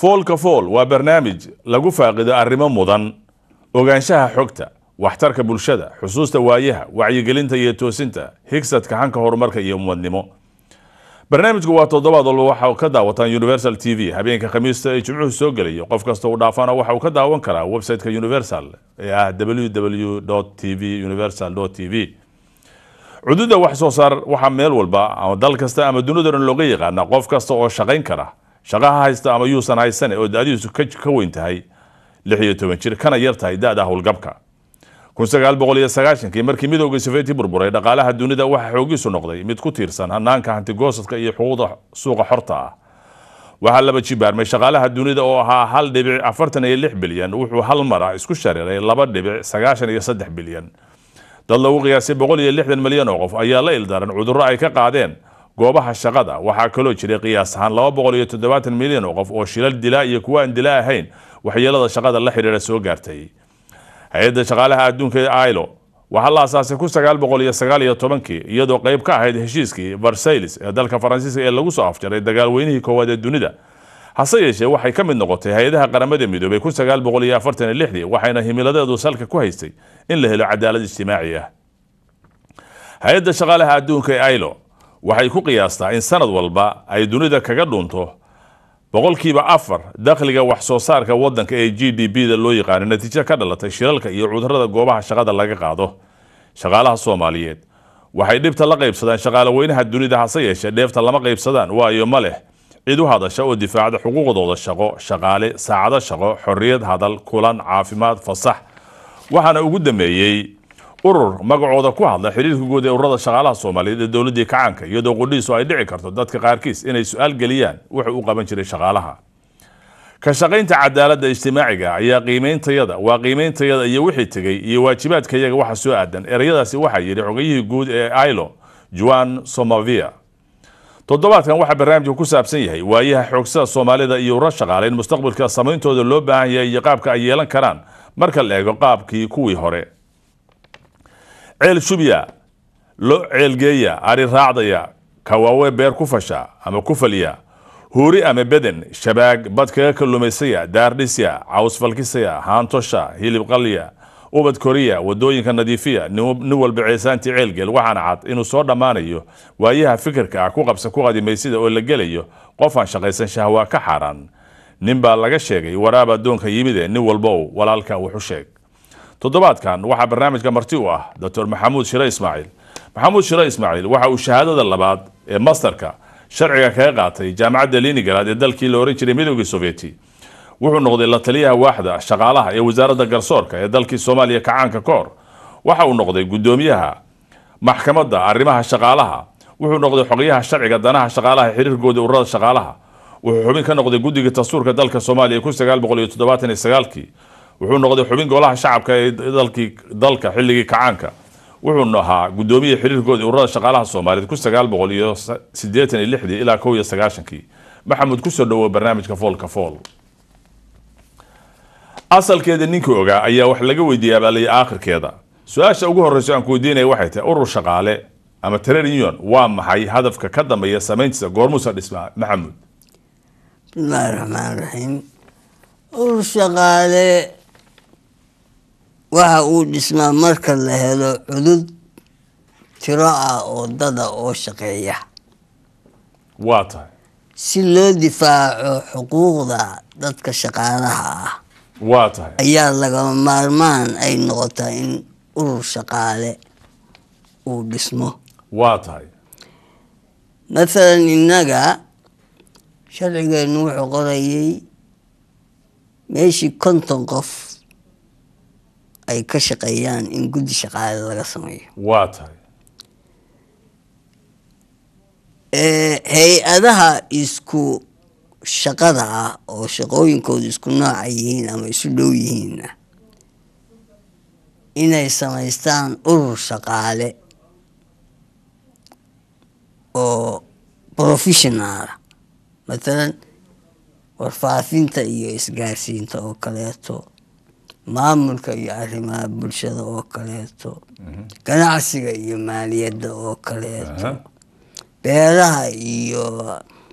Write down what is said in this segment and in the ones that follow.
foolka fool waa barnaamij lagu faaqido arrimo mudan ogaanshaha xogta waxtarka bulshada xusuusta waayaha wacyigelinta iyo toosinta higsadka hanka horumarka iyo umadnimo barnaamijku waa toddobaad walba waxa ka daawataan universal t v habeenka khamiista ee jimcuhu soo gelayo qof kasta uu dhaafana waxa uu ka daawan karaa website-ka universal ee ah www t v universal t v cududa wax soo saar waxaa meel walba ama dal kasta ama dunida dhan looga yaqaana qof kasta oo shaqayn kara shaqaha haysta ama yuusan haysane oo da-diisu ka weyn tahay lix iyo toban jir kana yar tahay da-da howlgabka kun sagaal boqol iyo sagaashankii markii midowgii soveti burburay dhaqaalaha dunida waxaa xoogiisu noqday mid ku tiirsan hanaanka hantigoosadka iyo xuquuqda suuqa xorta ah waxaa laba jibaarmay shaqaalaha dunida oo ahaa hal dhibic afartan iyo lix bilyan wuxuu hal mara isku shariray laba dhibic sagaashan iyo saddex bilyan dad lagu qiyaasay boqol iyo lixdan milyan oo qof ayaa la ildaran cudurro ay ka qaadeen goobaha shaqada waxaa kaloo jiray qiyaas ahaan laba boqol iyo toddobaatan milyan oo qof oo shilal dilaa iyo kuwa aan dila ahayn waxyeelada shaqada la xidhiira soo gaartay hay-adda shaqaalaha adduunka ee ilo waxaa la asaasay kun sagaal boqol iyo sagaal iyo tobankii iyadoo qayb ka ahayd heshiiskii varsailis ee dalka faransiiska ee lagu soo afjaray dagaalweynihii koowaad ee dunida hase yeeshee waxay ka mid noqotay hay-adaha qaramada midoobay kun sagaal boqol iyo afartan iyo lixdii waxayna himiladeedu salka ku haystay in la helo cadaalad ijtimaaci ah hay-adda shaqaalaha adduunka ee ilo waxay ku qiyaastaa in sanad walba ay dunida kaga dhunto boqolkiiba afar dakhliga wax soo saarka wadanka ee g d b da loo yaqaano natiijo ka dhalatay shilalka iyo cudurada goobaha shaqada laga qaado shaqaalaha soomaaliyeed waxay dhibta la qaybsadaan shaqaale weynaha dunida hase yeeshee dheefta lama qaybsadaan waayo ma leh cid u hadasha oo difaacda xuquuqdooda shaqo shaqaale saacado shaqo xorriyad hadal kulan caafimaad fasax waxaana ugu dambeeyey urur magacooda ku hadla xiriirka guud ee ururada shaqaalaha soomaaliyeed ee dowladii kacaanka iyadoo qudhiisu ay dhici karto dadka qaarkiis inay su-aal geliyaan wuxuu u qaban jiray shaqaalaha ka shaqaynta cadaaladda ijtimaaciga ayaa qiimeyntayada waa qiimeyntayada iyo wixii tegey iyo waajibaadka iyaga waxa soo aadan ereyadaasi waxaa yidhi xogayihii guud ee ilo juan somavia toddobaadkan waxaa barnaamijka ku saabsan yahay waayaha xoogsada soomaalida iyo ururo shaqaale in mustaqbalka samayntooda loo baahan yahay iyo qaabka ay yeelan karaan marka la eego qaabkii kuwii hore ceel shubya lo ceelgeeya ari raacdaya kawaawe beer ku fasha ama ku falya huuri ama beden shabaag bad kaga kalluumaysaya daardhisya caws falkisaya haantosha hilib qalya ubad koriya wadooyinka nadiifiya nin walba ceesaantii ceelgeel waxaana cad inuu soo dhammaanayo waayaha fikirka ah ku qabsa ku qadimaysida oo la gelayo qof aan shaqaysan shahwaa ka xaaraan nin baa laga sheegay waraab addoonka yimide nin walbow walaalka wuxu sheeg toddobaadkan waxaa barnaamijka marti u ah doctor maxamuud shire ismaaciil maxamuud shire ismaaciil waxa uu shahaadada labaad ee masterka sharciga kaga qaatay jaamacadda linigaraad ee dalkii la oran jiray midoogii sovieti wuxuu noqday la taliyaha waaxda shaqaalaha ee wasaaradda garsoorka ee dalkii soomaaliya kacaanka ka hor waxa uu noqday guddoomiyaha maxkamadda arrimaha shaqaalaha wuxuu noqday xogayaha sharciga danaha shaqaalaha xiriirkooda ururada shaqaalaha wuxuu xubin ka noqday guddiga dastuurka dalka soomaaliya kun sagaal boqol iyo toddobaatan iyo sagaalkii wuxuu noqday xubin golaha shacabka ee dalkii dalka xilligii kacaanka wuxuu ahaa guddoomiya xiriirkooda ururada shaqaalaha soomaaliyeed kun sagaal boqol iyo sideetan iyo lixdii ilaa kow iyo sagaashankii maxamuud kusoo dhawow barnaamijka foolka fool asalkeeda ninkii ogaa ayaa wax laga weydiiyey abaalaya aakhirkeeda su-aasha ugu horreyso aan ku weydiinaya waxay tahay urur shaqaale ama trade union waa maxay hadafka ka dambeeya samayntiisa goormuusa dhismaa maxamuud bismillaahi raxmaan raxiim urur shaqaale waxa uu dhismaa marka la helo cudud tiro ah oo dada oo shaqeeya waa tahay si loo difaaco xuquuqda dadka shaqaalaha ah waa tahay ayaa lagama maarmaan ay noqotaa in urur shaqaale uu dhismo waa tahay mathalan innaga sharcigeenu wuxuu qorayay meeshii konton qof ay ka shaqeeyaan in guddi shaqaale laga sameeyo waa tahay hay-adaha isku shaqada ah oo shaqooyinkoodu isku nooca yihiin ama isu dhow yihiinna inay samaystaan urur shaqaale oo professionaala mathalan warfaafinta iyo isgaarsiinta oo kaleeto maamulka iyo arrimaha bulshada oo kaleeto ganacsiga iyo maaliyadda oo kaleeto beeraha iyo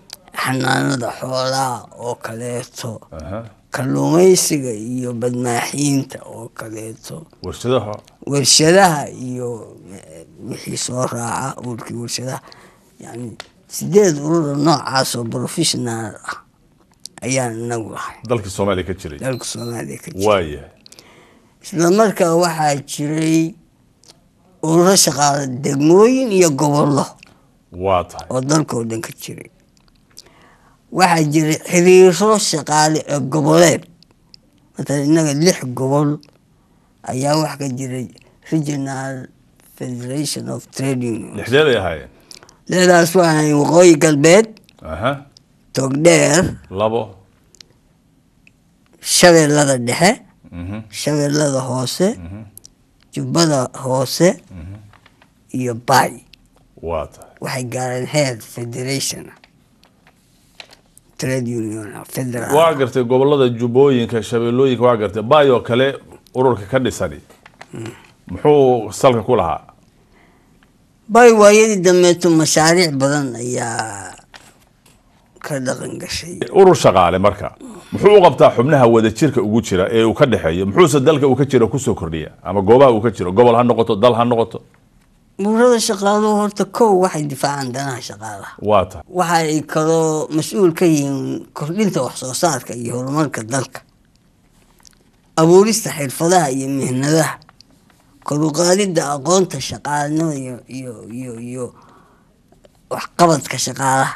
xanaanada xoolaha oo kaleeto aha kalluumaysiga iyo badmaaxiinta oo kaleeto warshadaha warshadaha iyo eh, wixii soo raaca ururkii warshadaha yani sideed urura noocaas oo professional ah ayaan inagu lahay dalkii soomaaliya ka jiray dalka soomaaliya ka jira waayahay isla markaa waxaa jiray ururo shaqaale degmooyin iyo gobollo waa tahay oo dalkao dhan ka jiray waxaa jiray xiriiro shaqaale ee goboleed matala innaga lix gobol ayaa wax ka jiray regional federation of trading lixdeed ay ahaayeen leedaas waa waqooyi galbeed aha togdheer labo shabeellada dhexe mhm shabeellada hoose jubbada hoose iyo baay waa tahay waxay gaareen heer federation ah. trade union ah, federal waa gartay gobolada jubbooyinka shabeellooyinka waa gartay baayoo kale ururka ka dhisani muxuu salka ku lahaa bay waayadii dambeeto mashaariic badan ayaa ka dhaqan gashay urur shaqaale marka muxuu u qabtaa xubnaha wadajirka ugu jira ee uu ka dhexeeyo muxuuse dalka uu ka jiro kusoo kordhiya ama goobaha uu ka jiro gobol ha noqoto dal ha noqoto ururada shaqaaluhu horta kow waxay difaacaan danaha shaqaalaha waa tahay waxa ay kaloo mas-uul ka yihiin kordhinta wax soo saarka iyo horumarka dalka abuurista xirfadaha iyo mihnadaha kor u qaadidda aqoonta shaqaalanimada iyo iyo iyo iyo waxqabadka shaqaalaha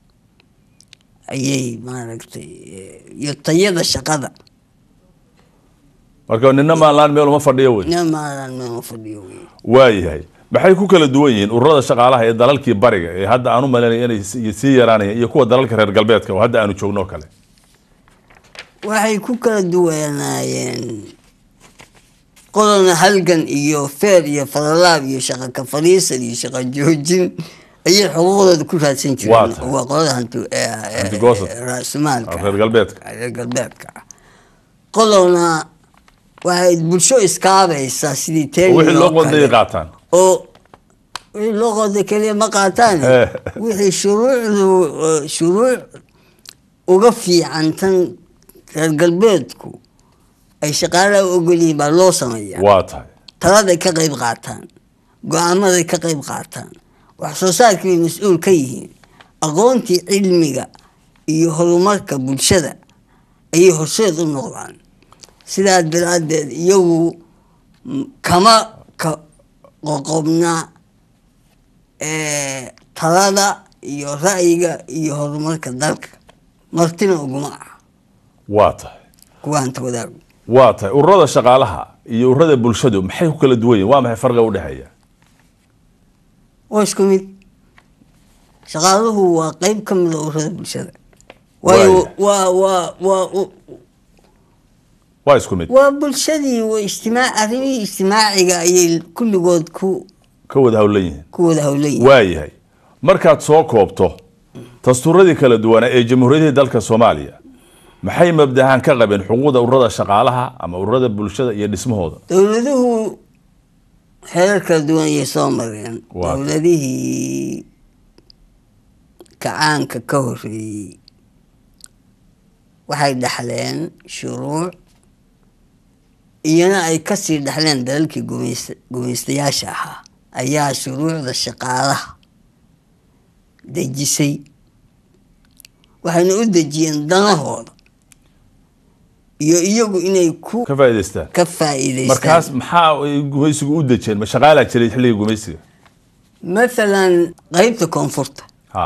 ayay maaragtay eh, iyo tayada shaqada marka nina maalaan meel uma fadhiyo wey ina maalan meema fadhiyo wey waayahay maxay ku kala duwan yihiin ururada shaqaalaha ee dalalkii bariga ee hadda aan u malaynaya inay si- sii yaraanayaan iyo kuwa dalalka reer galbeedka oo hadda aanu joogno oo kale waxay ku kala duwanaayeen qodona halgan iyo feer iyo falalaab iyo shaqa ka fadhiisan iyo shaqa joojin ayay xuquuqdooda ku raadsan Waa jireen tahay. waa qolada hanti eh, eh, Hanti-goosad. eh, raasmaalka reer galbeedka reer galbeedka ah qodona waxay bulsho iskaabaysaa sidii teeni wixii loo oo kale. qodayay qaataan oo wixii loo qoday keliya ma qaataan Eh. wixii shuruucdu eh, shuruuc uga fiican tan reer galbeedku ay shaqaalaha u ogol yihiin baa loo sameeyaa waa tahay taladay ka qayb qaataan go-aamaday ka qayb qaataan wax soo saarkii bay mas-uul ka yihiin aqoontii cilmiga iyo horumarka bulshada ayay horseed u noqdaan sidaas daraaddeed iyagu mm, kama ka qoqobna eh, talada iyo ra'yiga iyo horumarka dalka martina uguma ah waa tahay kuwa hanta wadaagu waa tahay ururada shaqaalaha iyo ururada bulshadu maxay ku kala duwan yihin waa maxay farqiga udhexeeya waa isku mid shaqaaluhu waa qeyb ka mid a ururada bulshada waayo waa waa waa u- waa isku mid waa bulshadii waa ijtimaa arrimihii ijtimaaciga ayay kulligood ku ka wada howlan yihiin ku wada howlan yihiin waayahay markaad soo koobto dastuuradii kala duwanaa ee jamhuuriyadihii dalka soomaaliya maxay mabdahaan ka qabeen xuquuqda ururada shaqaalaha ama ururada bulshada iyo dhismahooda dowladuhu xeerar kala duwan ayay soo mareen Waa. dowladihii kacaanka ka horeeyey waxay dhaxleen shuruuc iyana ay kasii dhaxleen dalalkii gumaysta gumaystayaasha ahaa ayaa shuruucda shaqaalaha dejisay waxayna u dejiyeen danahooda iyo iyagu inay ku ka faa'idaystaan ka faa'iidaystaan markaas maxaa ay gumaysigu u dejeen ma shaqaalaa jiray xilliga gumaysiga mathalan qeybta koonfurta ha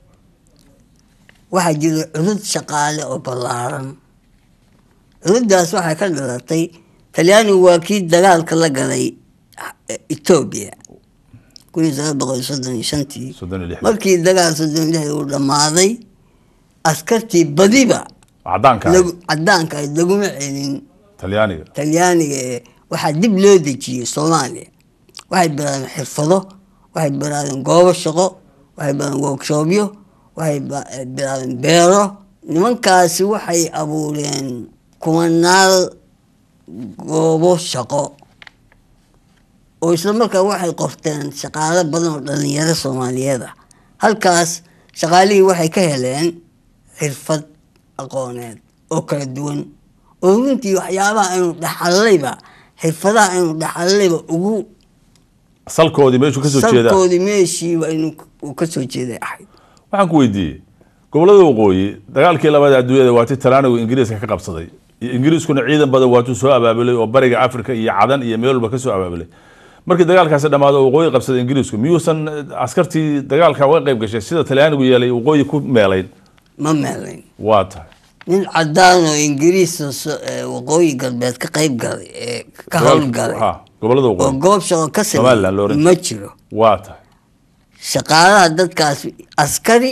waxaa jira cudud shaqaale oo ballaaran cududdaas waxay ka dhalatay talyaanigu waa kii dagaalka la galay eh, etoobiya kun iyo sagaal boqol iyo soddon iyo shantii soddon iyo lix markii dagaal soddon iyo lixdii uu dhammaaday askartii badiba cadaanka ahayd, lagu- cadaanka ahayd laguma celin talyaaniga talyaaniga ee waxaa dib loo dejiyey soomaaliya waxay bilaabeen xirfado waxay bilaabeen goobo shaqo waxay bilaabeen workshoopyo waxay ba- eh, bilaabeen beero nimankaasi waxay abuureen kumanaal goobo shaqo oo isla markaa waxay qorteen shaqaalo badan oo dhalinyaro soomaaliyeed ah halkaas shaqaalihii waxay ka heleen xirfad aqooneed oo kala duwan oo runtii waxyaabaha aynu dhaxallayba xirfadaha aynu dhaxallayba ugu salkoodii meeshuu kasoo jeedaa salkoodii meeshiiba inu uu kasoo jeeday ahayd waxaan ku weydiiyey gobolada waqooyi dagaalkii labada adduunyada waatii talaanigu ingiriiska ka qabsaday iyo ingiriiskuna ciidan badan waatuu soo abaabulay oo bariga africa iyo cadan iyo meel walba kasoo abaabulay markii dagaalkaasi dhammaado waqooyi qabsaday ingiriisku miyuusan askartii dagaalka uga qayb gashay sida talyaanigu yeelay waqooyi ku meelayn ma meelayn waa tahay nin cadaan oo ingiriisa so- ee waqooyi galbeed ka qayb galay ee ka howlgalay Ha, gobolada oo waqooyi goob shaqo ka Somaliland loo sameeyey oran ma jiro waa tahay shaqaalaha dadkaas askari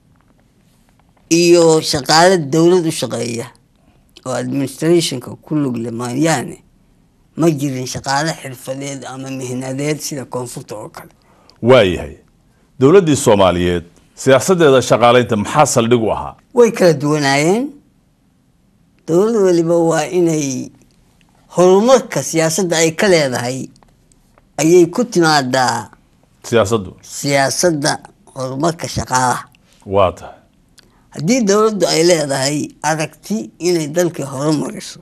iyo shaqaale dowlad u shaqeeya oo administrationka ku lug le mooyaane ma jirin shaqaale xirfadeed ama mihnadeed sida koonfurta oo kale waayahay dowladdii soomaaliyeed siyaasadeeda shaqaalaynta maxaa saldhig u ahaa way kala duwanaayeen dowlad waliba waa inay horumarka siyaasadda ay ka leedahay ayay ku timaadaa siyaasaddu siyaasadda horumarka shaqaalaha waa tahay haddii dowladdu ay leedahay aragti inay dalkii horumariso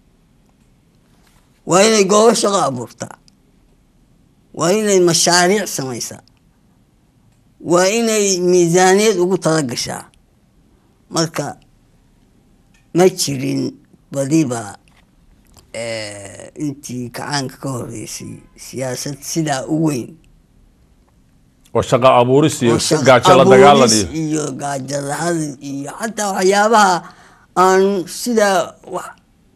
waa inay goobo shaqo abuurtaa waa inay mashaariic samaysaa waa inay miisaaniyad ugu tala gashaa marka ma jirin badiba eh, intii kacaanka ka horeysay siyaasad sidaa u weyn oo shaqa abuuris iyo oo shaqo gaajo la dagaalan abuuris iyo iyo gaajo la-aan iyo xataa waxyaabaha aan sidaa wax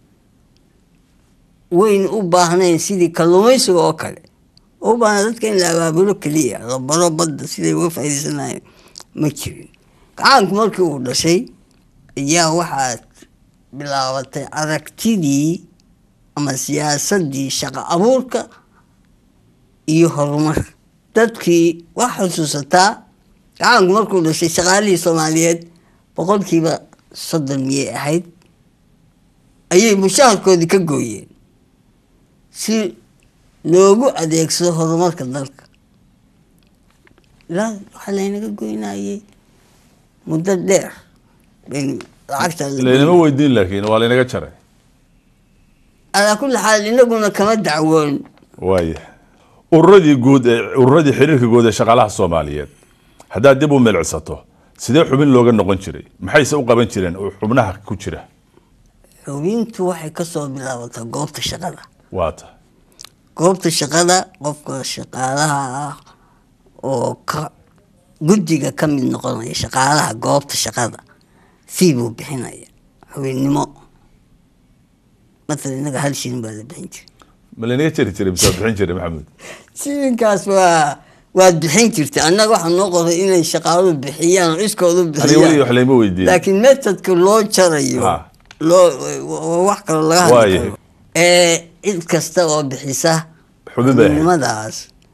weyn u baahnayn sidii kalluumaysiga oo kale oo u baahna dadka in la abaabulo keliya la baro badda siday uga faa'iidaysanayeen ma jirin gacaanku markii uu dhashay ayaa waxaa bilaabatay aragtidii ama siyaasaddii shaqo abuurka iyo horumarka dadkii wax xusuusataa gacaanku markuu dhashay shaqaalihii soomaaliyeed boqolkiiba soddon miyay ahayd ayay mushaharkoodii ka gooyeen si loogu adeegsado horumarka dalka ilaa waxaa laynaga goynayay muddo dheer baynu lacagta laynama weydiin laakiin waa laynaga jaray calaa kulli xaal inaguna kama dacwoon waaya ururadii guud ee ururadii xiriirka guud ee shaqaalaha soomaaliyeed haddaad dib u milcsato sidee xubin looga noqon jiray maxayse u qaban jireen oo xubnaha ku jira xubintu waxay kasoo bilaabataa goobta shaqada waa tahay goobta shaqada qofka shaqaalaha ah oo ka guddiga ka mid noqonaya shaqaalaha goobta shaqada fii buu bixinaya xubinnimo matala innaga hal shilin baa la bixin jiray ma laynaga jari jiray mise waa bixin jiray maxamed shilinkaas waa waad bixin jirtay annaga waxaa noo qoray inay shaqaaluhu bixiyaan oo iskoodu aniga weli bixiyaan wax layma weydiin laakiin metodka loo jarayo Ha. loo waa wax kaloo laga hadli Waayahay. karo ee cid kasta oo bixisa Xubin bay ahayd. xubinimadaas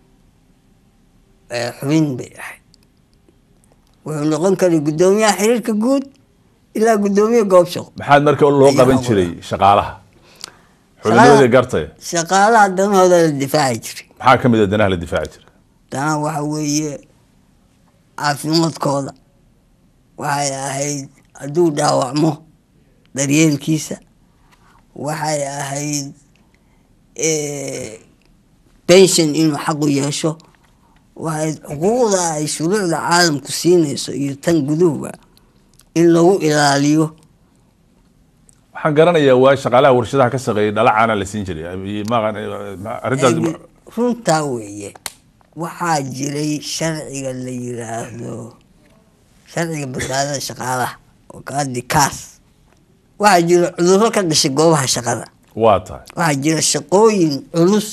ee xubin bay ahayd wuxuu noqon karay guddoomiyaha xiriirka guud ilaa guddoomiye goob shaqo maxaad marka loo Ayaa qaban wada. jiray shaqaalaha xubinnimadii gartaya shaqaalaha danahooda la difaaci jiray maxaa ka mid a danaha la difaaci jiray danaha waxa weeye caafimaadkooda waxay ahayd hadduu dhaawacmo daryeelkiisa waxay ahayd eh, pension inuu xaqu yeesho waxay xuquuqda ay shuruucda caalamku siinayso iyo tan guduhuba in lagu ilaaliyo waxaan garanayaa waa shaqaalaha warshadaha ka shaqeeyay dhala caana la siin jiray iyo maqan arrintaas Ee, runtaa weeye waxaa jiray sharciga la yiraahdo sharciga badbaadada shaqaalaha oo kaadi kaas waxaa jira cudurro ka dhashay goobaha shaqada waa tahay waxaa jira shaqooyin culus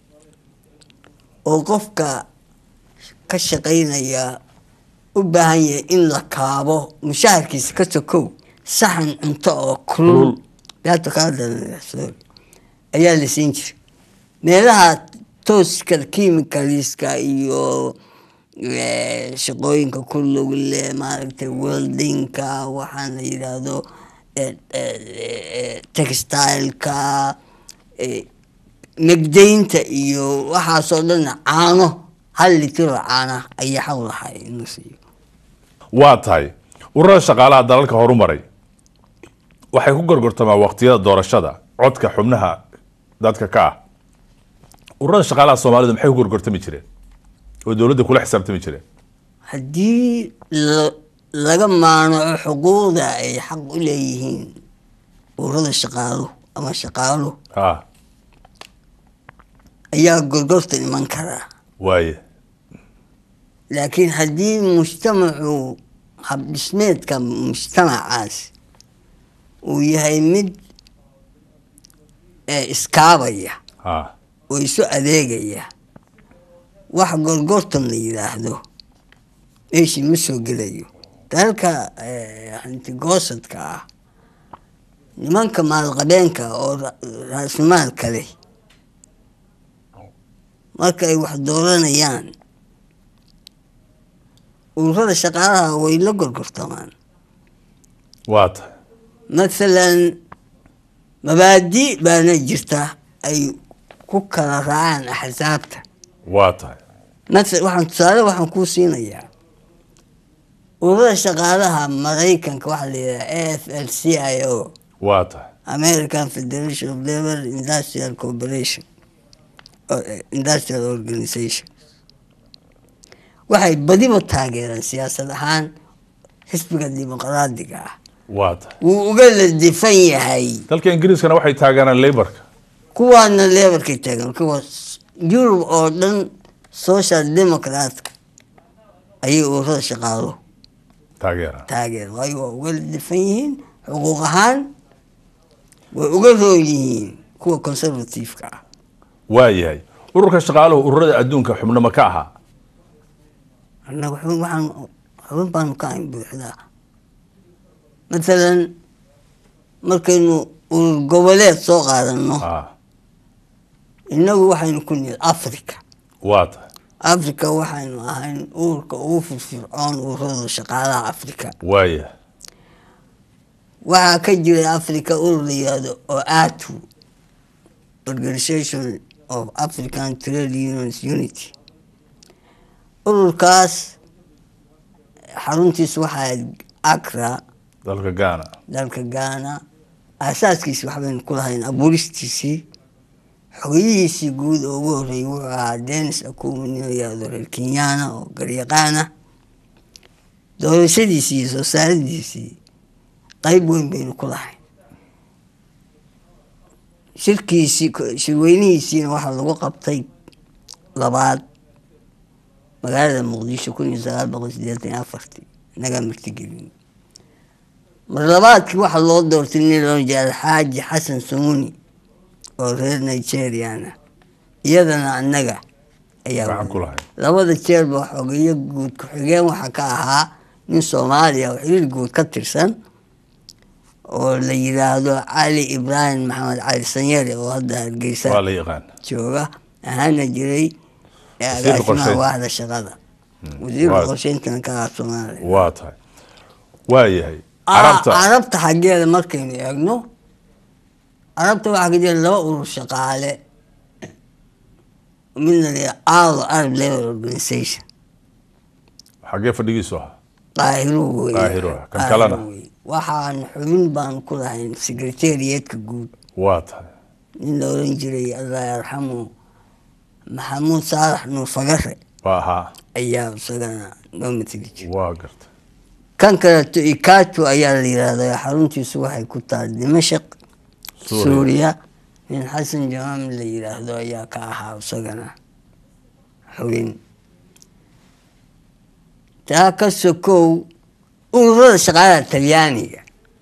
oo qofka ka shaqaynaya u baahan yahay in la kaabo mushaharkiisa ka sokow saxan cunto oo kulul Kulul. dhaato kaa daranaya, sorry, ayaa la siin jiray meelaha tooska chemicalska iyo eh, shaqooyinka ku lug leh maaragtay weldingka waxaan la yidhaahdo eh, eh, eh, textileka eh, megdaynta iyo waxaasoo dhan caano hal litiro caana ayaa xaq lahay in la siiyo waa tahay ururada shaqaalaha dalalka horumaray waxay ku gorgortamaan waqtiyada doorashada codka xubnaha dadka ka ah ururada shaqaalaha soomaalida maxay ku gorgortami jireen oo dowladda kula xisaabtami jireen haddii la- laga maanaco xuquuqda ay xaq u leeyihiin ururada shaqaaluhu ama shaqaaluhu ah ayaa gorgorta iman karaa waaye laakiin haddii mujtamacu habdhismeedka mujtamacaas uu yahay mid ee iskaabaya ah oo isu adeegaya wax gorgortan la yidhaahdo meeshii ma soo gelayo dalka eh, hantigoosadka ah nimanka maalqabeenka oo ra- raasmaalka leh marka ay wax dooranayaan ururada shaqaalaha way la gorgortamaan waa tahay mathalan mabaadi baana jirta ay ku kala raacaan axsaabta waa tahay matha waxaan tusaale waxaan kuu siinayaa ururada shaqaalaha maraykanka waxaa la yidhaha a f l c i o waa tahay american federation of labor industrial corporation or- eh, industrial organization waxay badiba taageeraan siyaasad ahaan xisbiga dimuqraadiga ah waa tahay wuu uga ladifan yahay dalka ingiriiskana waxay taageeraan laborka kuwaana lebarkay taagan kuwa s- yurub oo dhan social democratka ayay ururada shaqaaluhu taageeraan taageer waayo waa uga difan yihiin xuquuq ahaan way uga roon yihiin kuwa conservativeka ah waa yahay ururka shaqaaluhu ururada adduunka xubno ma ka ahaa annaga xubin waxaan xubin baanu ka ahayn buuxdaa mathalan markaynu urur goboleed soo qaadano ah innagu waxaynu ku nihi africa waa tahay africa waxaynu ahayn ururka ugu firfircoon ururada shaqaalaha africa waa yahay waxaa ka jiray africa urur la yihahdo oatu organization of african trade unions unity ururkaas xaruntiisu waxaa acra dalka ghana dalka ghana aasaaskiisi waxbaynu ku lahayn abuuristiisii xogeyihiisii guud oo ugu horreeyay wuxuu ahaa denis akumu nin la yihahdo reer kenyaana oo garyaqaana doorashadiisii iyo soo saaradiisii qayb weyn baynu ku lahayn shirkiisii shirweynihiisiina waxaa lagu qabtay labaad magaalada muqdisho kun iyo sagaal boqol sideetan iyo afartii inagaa martigelin mar labaadkii waxaa loo doortay nin loo jeeda alxaaji xasan sumuni oo reer nigeriana iyadana annaga ayaa gacan ku lahayd labada jeerba xogeyo guud ku-xigeen waxaa ka ahaa nin soomaaliya oo xiriir guud ka tirsan oo la yiraahdo cali ibraahim maxamed cali sanyare oo hadda waa hargeysa la yaqaan jooga ahaana jiray ee Wasiirka agaasimaha qorsheynta. waaxda shaqada wasiirka waa- qorsheyntana ka ahaa soomaaliya waa tahay waa yahay Ah, carabta carabta xaggeeda markaynu eegno carabta waxaa ka jira laba urur shaqaale midna la yidhaha alo arab labor organization xaggee fadhigiisu ahaa qaahiru wey Qaahiru ah. Kan kalena? wey. waxaan xubin baan ku lahayn secretariatka guud waa tahay nin la oran jiray allah yarxamu maxamuud saalax nuur fagare waa ahaa ayaa isagana noo mateli jiray waa gartay kan kaleeto ikatu ayaa la yidhaahdaa xaruntiisu waxay ku tahay dimashaq Suuriya. suuriya nin xasan jamaam la yidhaahdo ayaa ka ahaa isagana xubin taa ka sokow ururada shaqaalaha talyaaniga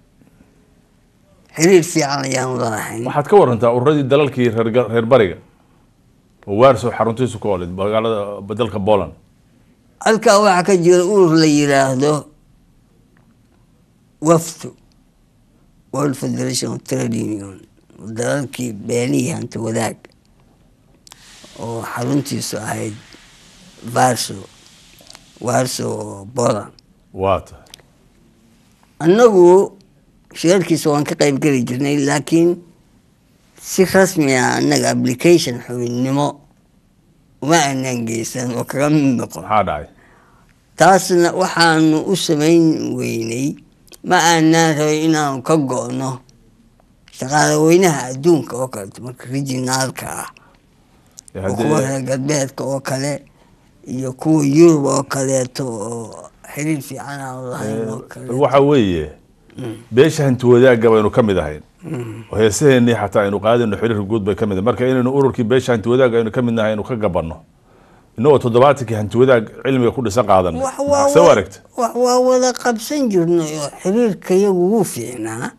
xiriir fiican ayaanu lalahayn waxaad ka warantaa ururadii dalalkii reer ga- reer bariga oo waarso xaruntiisu ku olid magaalada dalka poland halkaa waxaa ka jira urur la yidhaahdo wafdu world federation of trade union dalalkii beenihii hanta wadaag oo xaruntiisu ahayd varso warso oo poland waa tahay annagu shirarkiisa waan ka qayb geli jirnay laakiin si rasmi ah annaga application xubinnimo uma aanaan geysan oo kaga mid noqon maxaa dhacay taasna waxaanu u samayn weynay ma aanaan rabay inaanu ka go-no shaqaale weynaha adduunka oo kaleeto marka rijinaalka ah Eh, oo haddii- kuwa reer galbeedka oo kale iyo kuwa yurub oo kaleeto oo xiriir fiican aan lahayn oo kale waxa weeye beesha hanti wadaagga baynu ka mid ahayn oo heesaheenii xataa aynu qaadayno xiriirka guud bay ka mid ahayn marka inaynu ururkii beesha hanti wadaagga aynu ka mid nahay aynu ka gabanno inagoo toddobaatankii hanti wadaag cilmiga ku dhisan qaadanay wax waa maxaa soo wa- aragta wax waa wada qabsan jirnay oo xiriirka yagu wuu fiicnaa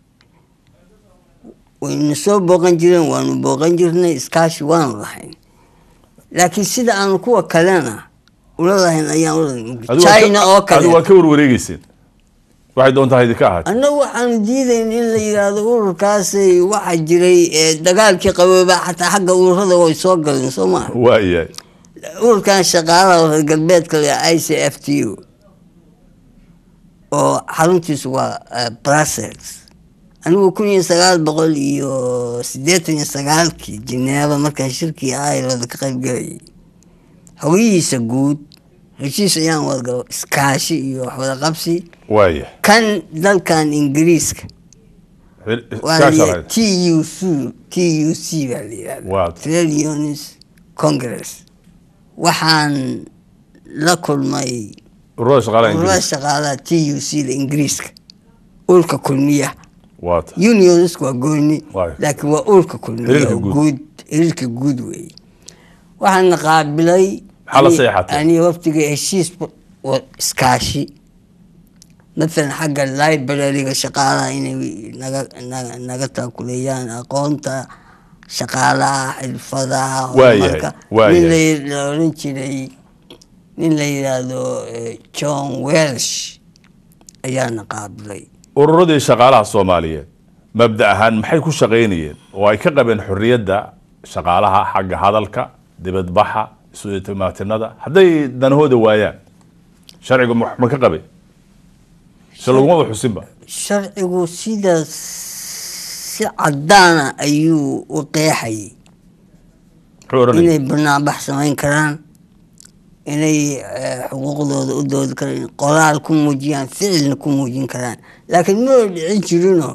wayna soo booqan jireen waanu booqan jirnay iskaashi waanu lahayn laakiin sida aanu kuwa kalena ula lahayn ayaan ula Adigu waa ka- china oo adigu waa kale ka warwareegeyseen waxay doontaa idinka ahaatay annagu waxaanu diidayn in la yidhaahdo ururkaasay waxaa jiray eh, dagaalkii qabooba xataa xagga ururada way soo galeen soo maa waayahay ururkan shaqaalaha reer galbeedka le i c f t u oo xaruntiisu waa eh, brussels anigu kun iyo sagaal boqol iyo siddeetan iyo sagaalkii jineeba markaan shirkii ireland ka qayb galayay xogihiisa guud heshiis ayaan wadagalo iskaashi iyo waxwada qabsi waayahay kan dalkan ingiriiska waa la iskaasha yidhaha- lahayd t u c t u c baa la yidhahda Waa. trade unions congress waxaan la kulmay ururada shaqaalaha ururada ingiriiska shaqaalaha t u c da ingiriiska urka kulmiya waata unions waa gooni Waayo. laakiin waa urka kulmiya Xiriirka oo guud. guud xiriirka guud weeye waxaana qaabilay Maxaa la ani- saxeexatay? ani waftiga heshiis wa- iskaashi mathalan xagga librariga shaqaalaha inay naga naga naga taakuleeyaan aqoonta shaqaalaha xirfadaha Waayahay, horumarka waayahay. nin la la oran jiray nin la yidhaahdo eh, john welsh ayaana qaabilay ururadii shaqaalaha soomaaliyeed mabda ahaan maxay ku shaqaynayeen oo ay ka qabeen xorriyadda shaqaalaha xagga hadalka dibadbaxa isu timaatinada hadday danahooda waayaan sharcigu ma ma ka qabay se lagumaba xusinba sharcigu sidaas si cadaana ayuu u qeexayay muxuu odhanaya inay banaanbax samayn karaan inay eh, xuquuqdooda u doodi karaan qoraal ku muujiyaan ficilna ku muujin karaan laakiin ma dhicin jirinoo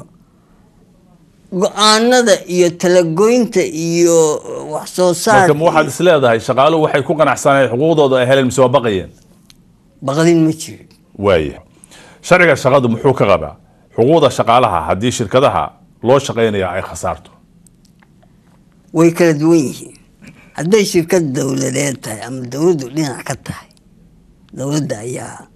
go-aanada iyo talagoynta iyo wax soo marka ma waxaad saar is leedahay shaqaaluhu waxay ku qanacsanayeen xuquuqdooda ay heleen mise waa baqayeen baqdin ma jirin waaya sharciga shaqadu muxuu ka qabaa xuquuqda shaqaalaha haddii shirkadaha loo shaqaynaya ay khasaarto way kala duwan yihiin hadday shirkad dowladeed tahay ama dowladdu dhinac ka tahay dowladda ayaa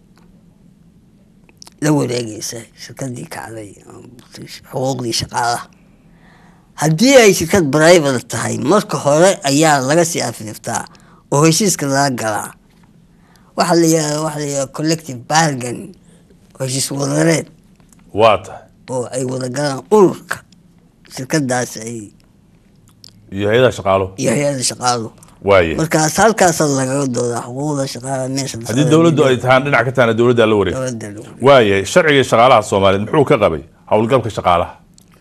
la wareegeysa shirkadii kacday ama xuquuqdii shaqaalaha haddii ay shirkad private tahay marka hore ayaa laga sii afiriftaa oo heshiiska laga galaa waxaa la yihahda waxaa la yihahda collective bargain oo heshiis wadareed waa tahay oo ay wada galaan ururka shirkadaas ay iyo hay-adaha shaqaaluhu iyo hay-ada shaqaaluhu waaya markaas halkaasa lagaga doodaa xuquuqda shaqaalaha meesha la haddii socda dowladdu ay midda tahaan dhinac ka tahana dowladda la wareeg dowladda lagu wareego. waaya sharciga shaqaalaha soomaaliyeed muxuu ka qabay howlgabka shaqaalaha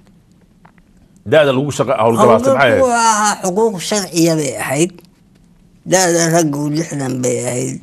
da-da lagu shaqa howlgabaastay maxay howlgalku ahayd ahaa xuquuq sharciya bay ahayd da-da raggu lixdan bay ahayd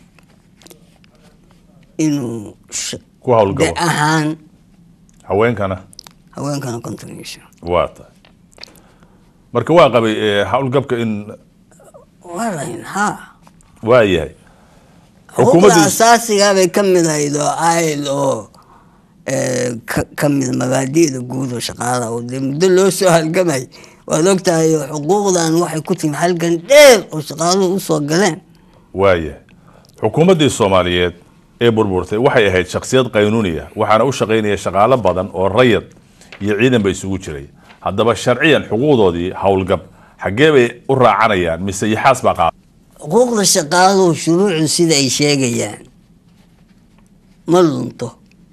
inuu sh- ku de howlgabo ahaan haweenkana haweenkana konton iyo shan waa tahay marka waa qabay eh, howlgabka in waa lahayn ha waa yahay xuquuqda xukuumaddu asaasigaa bay ka mid ahayd oo ayl oo eh, ka ka mid mabaadi'da guud oo shaqaalaha oo dee muddo loo soo halgamay waad ogtahay oo xuquuqdan waxay ku timi halgan dheer oo shaqaaluhu usoo galeen waayahay xukuumaddii soomaaliyeed ee burburtay waxay ahayd shaksiyad qaynuuniya waxaana u shaqaynaya shaqaalo badan oo rayad iyo ciidanba isugu jiray haddaba sharciyan xuquuqdoodii howlgab xaggee bay u raacanayaan mise yaxaas baa qaada xuquuqda shaqaaluhu shuruucdu sida ay sheegayaan ma lunto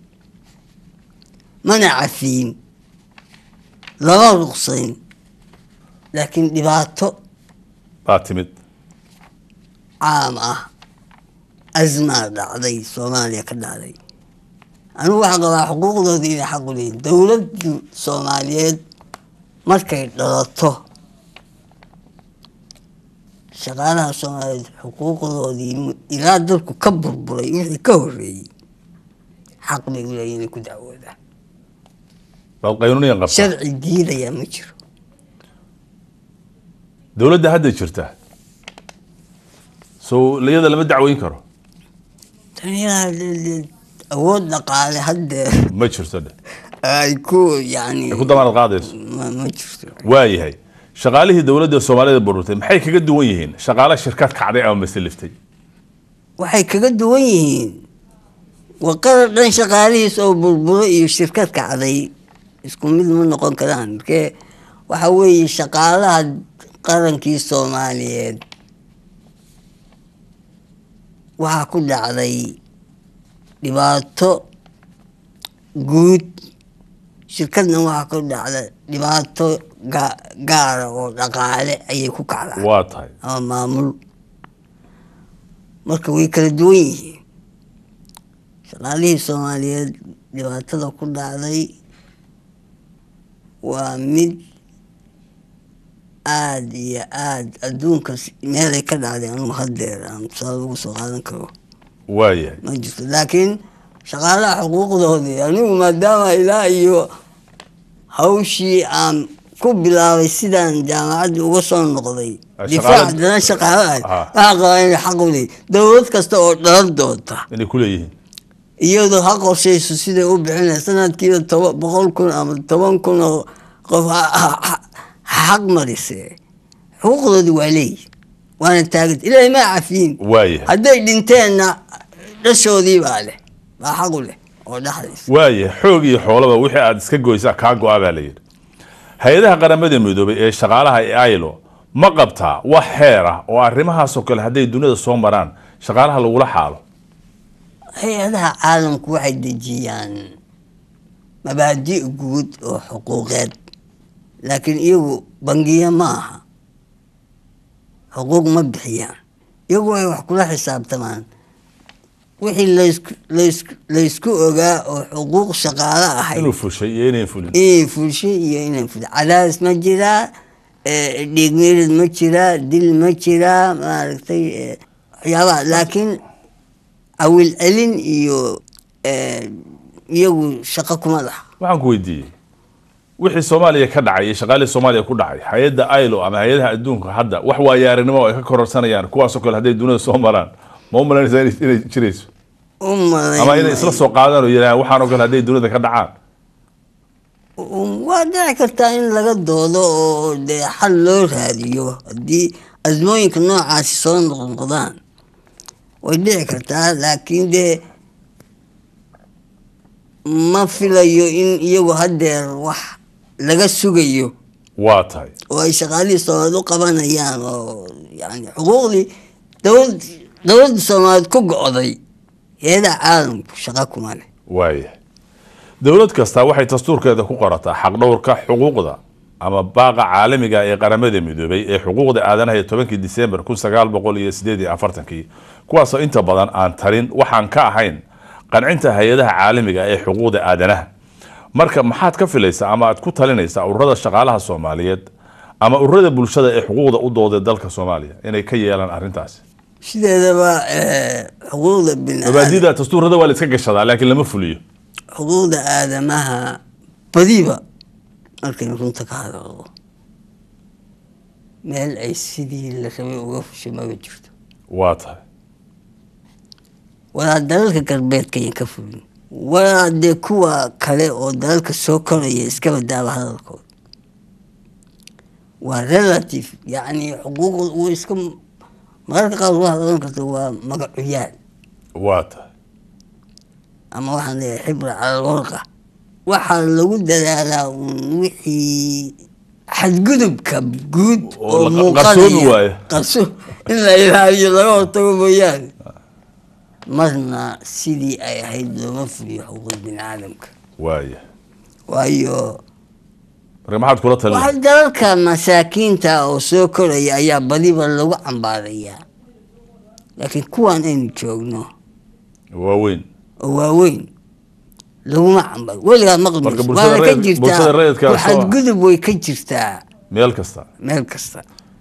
mana cafiin lama ruqsayn laakiin dhibaato baa timid caam ah asmaa dhacday soomaaliya ka dhacday anigu waxaan qabaa xuquuqdooda inay xaq u leeyihin dowladdu soomaaliyeed markay dhalato shaqaalaha soomaaliyeed xuquuqdoodii mu- ilaa dalku ka burburay wixii ka horeeyey xaq bay u leeyihin inay ku dacwoodaan baad qaynuuniyan qabtaa sharci diidayaa ma jiro dowladda hadda jirta so iyada lama dacweyn karo taniyaa de- de- awood dhaqaale haddee ma jirto dhe ay ku yani ay ku damaanad qaadayso ma ma jirto waayahay shaqaalihii dowladda soomaalida burburtay maxay kaga duwan yihiin shaqaale shirkad kacday ama masaliftay waxay kaga duwan yihiin waa qarar dhan shaqaalihiis oo burburo iyo shirkad kacday isku mid ma noqon karaan markee waxa weeye shaqaalaha qarankii soomaaliyeed waxaa ku dhacday dhibaato guud shirkadna waxaa ku dhacday dhibaato ga- gaara oo dhaqaale ayay ku kacdaa waa tahay ama maamul marka way kala duwan yihiin shaqaalihii soomaaliyeed dhibaatada ku dhacday waa mid aada iyo aada adduunka si- meelay ka dhacday anugu haddeer aan tusaale ugu soo qaadan karo waayahay ma jirto laakiin shaqaalaha xuquuqdoodii anigu maadaama ilaa iyo hawshii aan ku bilaabay sidaan jaamacadda uga soo noqday Ah, difaac shaqaale- dana shaqaalaha Ah. waxaa qabaa inay xaq u leeyihin dowlad kasta oo dhalan doonta inay ku leeyihiin iyadoo ha qorshayso siday u bixinay sanadkiiba toba boqol kun ama toban kun oo qof ha- ha- ha- ha xaq marise xuquuqdoodii waa leeyihin waana taaganta ilaahay ma cafiyin waayahay hadday dhinteenna dhashoodii baa leh baa xaq u leh oo dhaxlaysa waayahay xoog iyo xoolaba wixii aad iska goysaa kaa go-a baa la yidhi hay-adaha qaramada midoobay ee shaqaalaha ee ilo ma qabtaa wax xeer ah oo arrimahaasoo kale hadday dunida soo maraan shaqaalaha lagula xaalo hay-adaha caalamku waxay dejiyaan mabaadi' guud oo xuquuqeed laakiin iyagu bangiya ma aha xuquuq ma bixiyaan iyagu ay wax kula xisaabtamaan wixii laysku laysku laysku ogaa oo xuquuq shaqaale ahayd inuu fushay iyo inayn fulin inay fulshay iyo inay fulshay cadaadis ma jiraa eh, dhiig meerid ma jiraa dil ma jiraa maaragtay eh, waxyaabaha laakiin awil celin iyo eh, iyagu shaqo kuma laha waxaan ku weydiiyey wixii soomaaliya ka dhacay iyo shaqaalihii soomaaliya ku dhacay hay-adda ilo ama hay-adaha adduunka hadda wax waayaarinimo oo ay ka kororsanayaan kuwaasoo kale hadday dunida soo maraan ma u malaynaysaa inay- inay jirayso u malayn ama inay isla maayo. soo qaadaan oo yidhahaan waxaanoo kale hadday dunida ka dhacaan Um, waa dhici kartaa in laga doodo oo dee xal loo raadiyo haddii azmooyinka noocaasi soo noqnoqdaan way dhici kartaa laakiin dee ma filayo in iyagu haddeer wax laga sugayo waa tahay oo ay shaqaalihii soomaaliyeed u qabanayaan oo yani xuquuqdii dowlad dowladda soomaaliyeed ku go'day heedaha caalamku shaqa kuma leh waayahay dowlad kasta waxay dastuurkeeda ku qorataa xaqdhowrka xuquuqda ama baaqa caalamiga ee qaramada midoobay ee xuquuqda aadanaha ee tobankii disembar kun sagaal boqol iyo sideed iyo afartankii kuwaasoo inta badan aan tarin waxaan ka ahayn qancinta hay-adaha caalamiga ee xuquuqda aadanaha marka maxaad ka filaysaa ama aad ku talinaysaa ururada shaqaalaha soomaaliyeed ama ururada bulshada ee xuquuqda u dooday dalka soomaaliya inay ka yeelaan arrintaasi sideedaba eh, xuquuqda biniaadam mabaadida dastuurada waa la iska gashadaa laakiin lama fuliyo xuquuqda aadamaha badiba markaynu runta ka hadalno meel ay sidii la rabay uga fushay maba jirto waa tahay walaa dalalka galbeedka ayan ka fulin walaa dee kuwa kale oo dalalka soo koraya iskaba daaba hadalkooda waa relative yacni xuquuqda uu iska mararka qaar waxaad oran karta waa magacuyaal waa tahay ama waxaan leeyahay xibra cala alwarqa waxaa lagu dadaalaa uun wixii xadgudubka guud Oo oo la- qarsoomi muuqanaya waayo. qarso in la ilaaliyo laga hortago mooyaane marna sidii ay ahayd looma fuliyo xuquuq bini aadamka waaya waayo marka maxaad kula talin waxa dalalka masaakiinta oo soo koraya ayaa badiba lagu cambaarayaa laakiin kuwan aynu joogno waaweyn oo waaweyn laguma cambar weligaa Marka maqlis bulshada waana ka rayid- bulshada jirtaa rayidka soo- xadgudub way ka jirtaa meel kasta meel kasta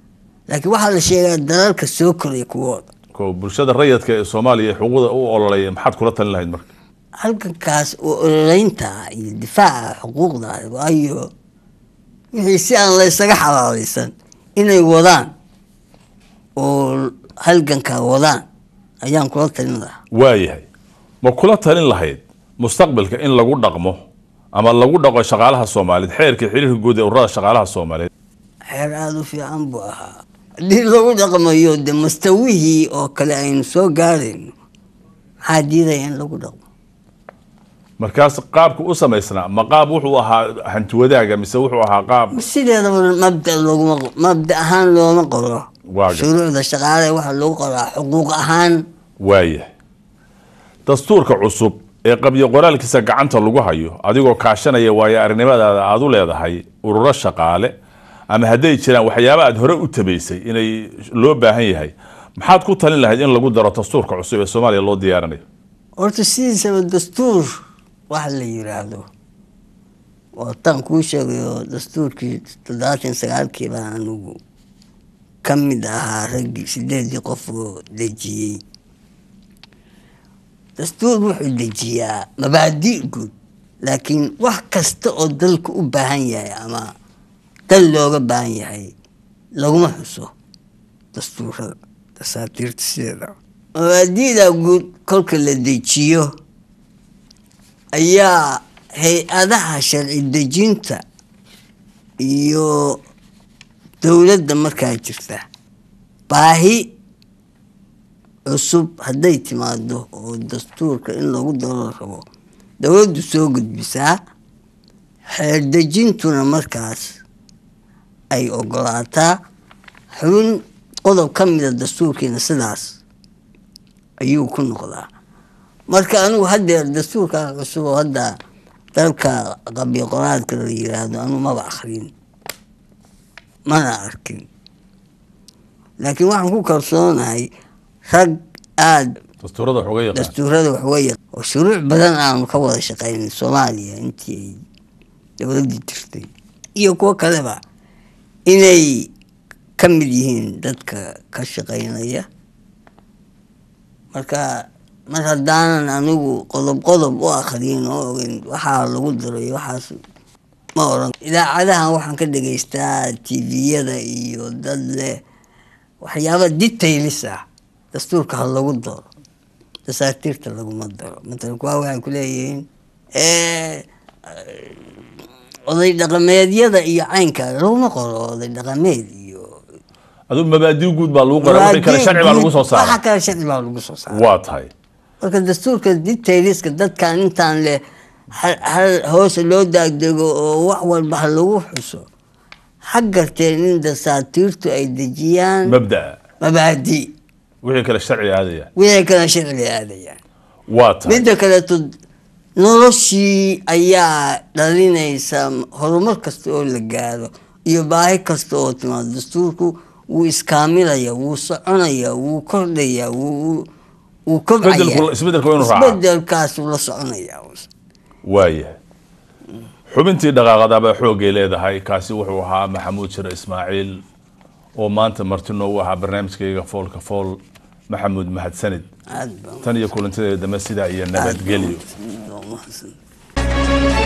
laakiin waxaa la sheegaa dalalka soo koraya kuwooda ko bulshada rayadka ee soomaaliya ee xuquuqda u ololaya maxaad kula talin lahayd marka halkankaas oo ololeynta iyo difaaca xuquuqda waayo wixii si aan la ysaga xalaalaysan inay wadaan oo halgankaa wadaan ayaan kula talin lahaa waayahay ma kula talin lahayd mustaqbalka in lagu dhaqmo ama lagu dhaqo shaqaalaha soomaaliyeed xeerkii xiriirka guud ee ururada shaqaalaha soomaaliyeed xeer aada u fiican buu ahaa haddii lagu dhaqmayo de mustawihii oo kale aynu soo gaarayno maxaa diidaya in lagu dhaqmo markaas qaabka u samaysnaa ma qaab wuxuu ahaa hanti wadaaga mise wuxuu ahaa qaab sideedaba mabda loguma mabda ahaan looma qoro Waa gar- shuruucda shaqaale waxaa lagu qoraa xuquuq ahaan waayahay dastuurka cusub ee qabyo qoraalkiisa gacanta lagu hayo adigoo kaashanaya waayo arrimadaada aada u leedahay ururo shaqaale ama hadday jiraan waxyaaba aad hore u tabaysay inay loo baahan yahay maxaad ku talin lahayd in lagu daro dastuurka cusub ee soomaaliya loo diyaarinayo horta sidiisaba dastuur waxa la yiraahdo waa tan kuu sheegayo dastuurkii toddobaatan sagaalkii baa anigu ka mid ahaa raggii sideedii qof oo dejiyey dastuur wuxuu dejiyaa mabaadi guud laakiin wax kasta oo dalka u baahan yahay ama dal looga baahan yahay laguma xuso dastuurada dasaatiirta sideeda mabaadi'da guud kolka la dejiyo ayaa hay-adaha sharci dejinta iyo dowladda markaa jirta baahi cusub hadday timaado oo dastuurka in lagu daro rabo dowladdu soo gudbisaa xeer dejintuna markaas ay ogolaataa xubin qodob ka mida dastuurkiina sidaas ayuu ku noqdaa marka anigu haddeer dastuurka cusub oo hadda dalka qabyo qoraadka la yiraahdo anigu maba akrin mana arkin laakiin waxaan ku kalsoonahay rag aada dastuurada wax uga yaqaan dastuurada waxweya oo shuruuc badan aanu ka wada shaqeynay soomaaliya intii ay dowladdii jirtay iyo kuwo kaleba inay ka mid yihiin dadka ka shaqeynaya marka mar haddaanan anigu qodob qodob u akriyin oo ogeyn waxaa lagu diray waxaas ma oran idaacadahan waxaan ka dhegaystaa tviyada iyo dad leh waxyaaba detailis ah dastuurka ha lagu daro dasaatiirta laguma daro matalan kuwaa waxay ku leeyihiin oday dhaqameedyada iyo caynka laguma qoro oday dhaqameed iyo aduu mabaadi guud baa lagu qoraa wixii kale sharci baa lagu soo waxa saara kale sharci baa lagu soo saara waa tahay marka dastuurka detailiska dadkan intaan leh hal hal hoose loo daagdego oo wax walba ha lagu xuso ha garteen in dasaatiirtu ay dejiyaan mabdaa mabaadi wixii kale sharci aadaya wixii kale sharciga aadayaan waa tahay midda kaleeto noloshii ayaa dhalinaysa horumar kasta oo la gaaro iyo baahi kasta oo timaado dastuurku wuu iskaamilaya wuu soconaya wuu kordhaya wuu wuu kobcaya Isbedelku- isbedelku waa inuu raacaa. isbedelkaasuu la soconaya waayahay xubintii dhaqaaqadaabaa xoogay leedahay kaasi wuxuu ahaa maxamuud shire ismaaciil oo maanta marti noogu ahaa barnaamijkayga foolka fool maxamuud mahadsanid aad baan tan iyo kulantadeeda dambe sidaa iyo nabadgelyo aad baan u mahadsan